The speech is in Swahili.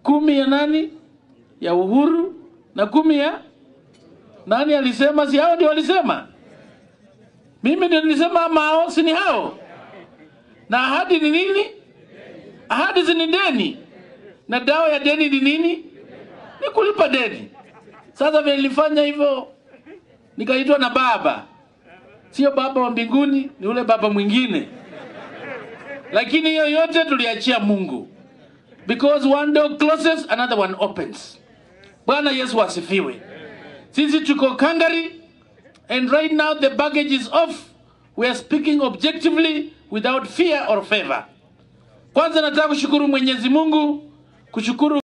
kumi ya nani ya Uhuru na kumi ya nani alisema? Si hao ndio walisema? Mimi ndio nilisema ama hao? Si ni hao? Na ahadi ni nini? Ahadi si ni deni, na dawa ya deni ni nini? Ni kulipa deni. Sasa vile nilifanya hivyo, nikaitwa na baba, sio baba wa mbinguni, ni ule baba mwingine, lakini hiyo yote tuliachia Mungu, because one door closes another one opens. Bwana Yesu asifiwe. Sisi tuko Kangari and right now the baggage is off. We are speaking objectively without fear or favor. Kwanza nataka kushukuru Mwenyezi Mungu, kushukuru